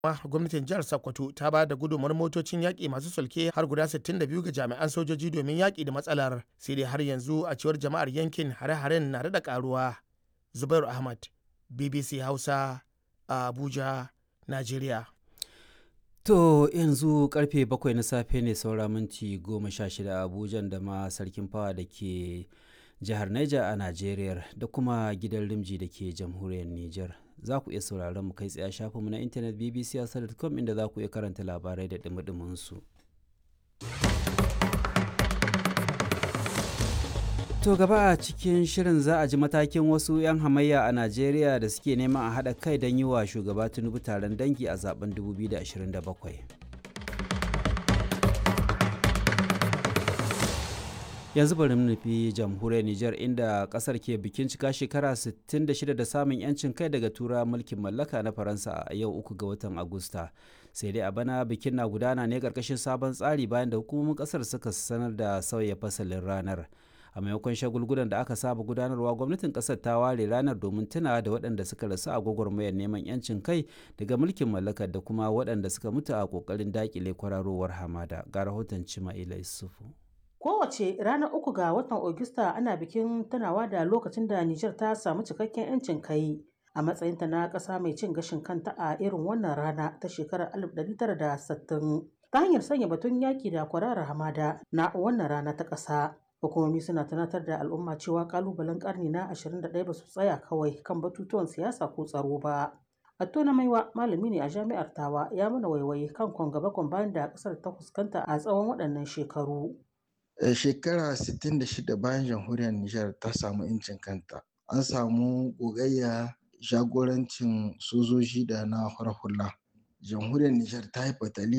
gwamnatin jihar Sokoto ta ba da gudunmawar motocin yaƙi masu sulke har guda 62 ga jami'an sojoji domin yaƙi da matsalar sai dai har yanzu a cewar jama'ar yankin hare-haren na da ƙaruwa. Zubairu Ahmad, BBC Hausa, a Abuja, Najeriya. To yanzu karfe bakwai na safe ne saura minti goma sha shida a Abuja da ma sarkin fawa da ke jihar Niger a Najeriya da kuma gidan Rimji da ke jamhuriyar Niger. Za ku iya sauraron mu kai tsaye a shafinmu na intanet bbc.com inda za ku iya karanta labarai da dumi su. To gaba a cikin shirin za a ji matakin wasu 'yan hamayya a Najeriya da suke neman a haɗa kai don yi wa shugaba Tinubu taron dangi a zaben 2027. Yanzu bari mu nufi jamhuriyar Nijar inda kasar ke bikin cika shekara 66 da samun 'yancin kai daga tura mulkin mallaka na Faransa a yau uku ga watan Agusta. Sai dai a bana bikin na gudana ne ƙarƙashin sabon tsari bayan da hukumomin ƙasar suka sanar da sauya fasalin ranar. a maimakon shagulgulan da aka saba gudanarwa gwamnatin kasar ta ware ranar domin tunawa da waɗanda suka rasu a gwagwarmayar neman yancin kai daga mulkin mallakar da kuma waɗanda suka mutu a ƙoƙarin daƙile kwararowar hamada ga rahoton cima'ila isufu Kowace ranar uku ga watan Ogista ana bikin tunawa da lokacin da Nijar ta samu cikakken 'yancin kai a matsayinta na ƙasa mai cin gashin kanta a irin wannan rana ta shekarar 1960 ta hanyar sanya batun yaƙi da kwararar hamada na wannan rana ta ƙasa. hukumomi suna tunatar da al'umma cewa kalubalen karni na 21 ba su tsaya kawai kan batutuwan siyasa ko tsaro ba Attona Maiwa malami ne a jami'ar Tawa ya mana waiwaye kan kwangaba bayan da kasar ta fuskanta a tsawon waɗannan shekaru. Shekara 66 bayan jamhuriyar Nijar ta samu incin kanta. An samu gogayya jagorancin sojoji da na hula. Jamhuriyar Nijar ta yi fatali